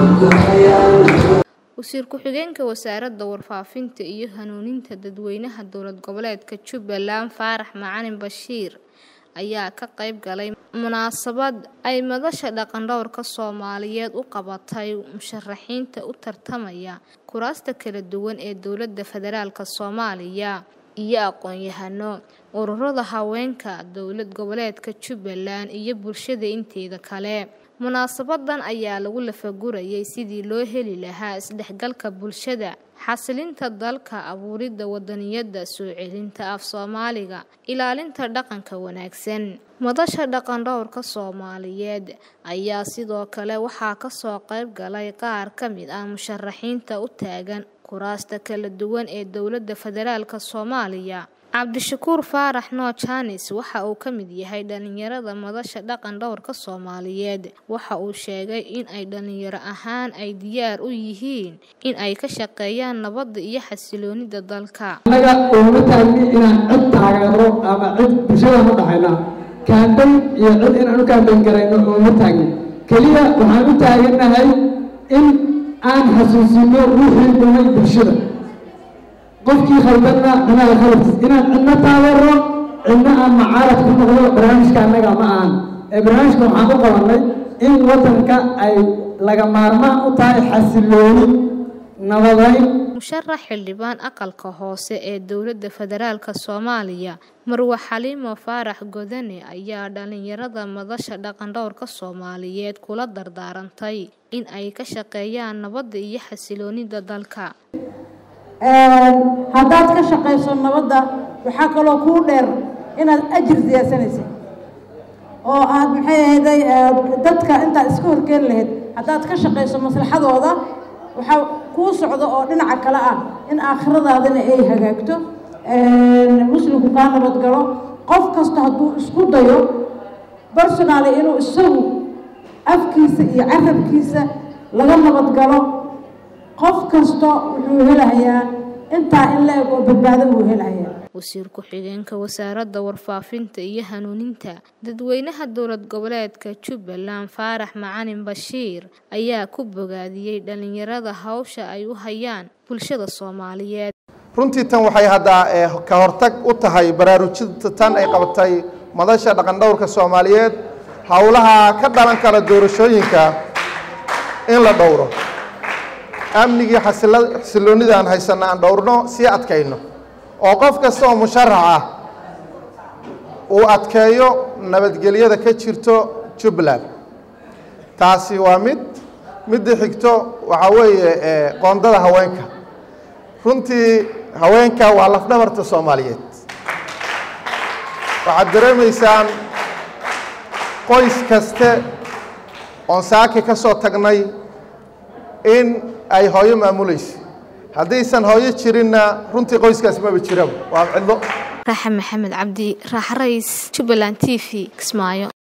wasiir ku-xigeenka wasaaradda warfaafinta iyo hanuuninta dadweynaha dowlad goboleedka jubbaland faarax macalin bashiir ayaa ka qayb galay munaasabad ay madasha dhaqan-dhowrka soomaaliyeed u qabatay musharaxiinta u tartamaya kuraasta kala duwan ee dowladda federaalk soomaaliya iyo aqoon-yahano ururada haweenka dowlad goboleedka jubbaland iyo bulshada inteeda kale munaasabadan ayaa lagu lafagurayay sidii loo heli lahaa isdhexgalka bulshada xasilinta dalka abuuridda wadaniyadda soo celinta af soomaaliga ilaalinta dhaqanka wanaagsan madasha dhaqan-dhowrka soomaaliyeed ayaa sidoo kale waxaa kasoo qayb galay qaar ka mid ah musharaxiinta u taagan kuraasta kala duwan ee dowladda federaalk soomaaliya cabdishakuur faarax noo jaanis waxa uu ka mid yahay dhalinyarada madasha dhaqan dhowrka soomaaliyeed waxa uu sheegay in ay dhalinyaro ahaan ay diyaar u yihiin in ay ka shaqeeyaan nabadda iyo xasiloonida dalka annaga uma taagni inaan cid taageero ama cid bulshadaan u dhaxayna kaambayn iyo cid inaan u kaambayn garayno uma taagni keliya waxaan u taagannahay in aan xasuusino wixii dhumay bulshada qofkii khaldanna anaga khaladkiis inaan cidna taageero cidna aan macaarad ku noqdo barnaamijka annaga ma ahan ee barnaamijka waxaan u qabannay in waddanka ay laga maarmaan u tahay xasilooni nabadayn musharax xildhibaan aqalka hoose ee dowladda federaalk soomaaliya marwe xaliimo faarax godane ayaa dhalinyarada madasha dhaqan-dhowrka soomaaliyeed kula dardaarantay in ay ka shaqeeyaan nabadda iyo xasiloonida dalka haddaad ka shaqayso nabadda waxaa kaloo kuu dheer inaad ajir siyaasanaysid oo aad maxay ahayday dadka intaad iska horkeeni lahayd haddaad ka shaqayso maslaxadooda waxaa kuu socda oo dhinaca kale ah in aakhiradaadana ay hagaagto muslimku kaa nabadgalo qof kasta hadduu isku dayo personaali inuu isagu afkiisa iyo carabkiisa laga nabadgalo qof kasta wuxuu helahayaa intaa in la eg oo badbaado uu helahayaa wasiir ku-xigeenka wasaaradda warfaafinta iyo hanuuninta dadweynaha dowlad goboleedka jubbaland faarax macalin bashiir ayaa ku bogaadiyey dhalinyarada hawsha ay u hayaan bulshada soomaaliyeed runtii tan waxay haddaa ka hortag u tahay baraarujinta tan ay qabatay madasha dhaqan-dhowrka soomaaliyeed howlaha ka dhalan kara doorashooyinka in la dhowro amnigii xasiloonida aan haysanno aan dhowrno sii adkayno oo qof kasta oo musharax ah uu adkeeyo nabadgelyada ka jirto jubbaland taasi waa mid midda xigto waxaa weeye qoondada haweenka runtii haweenka waa lafdhabarta soomaaliyeed waxaad dareemaysaan qoys kaste oon saaki ka soo tagnay in ay hooyo maamulayso haddaysan hooyo jirinna runtii qoyskaas maba jiraba waa cidlo raaxa maxamed cabdi raax rays jubbaland t v kismaayo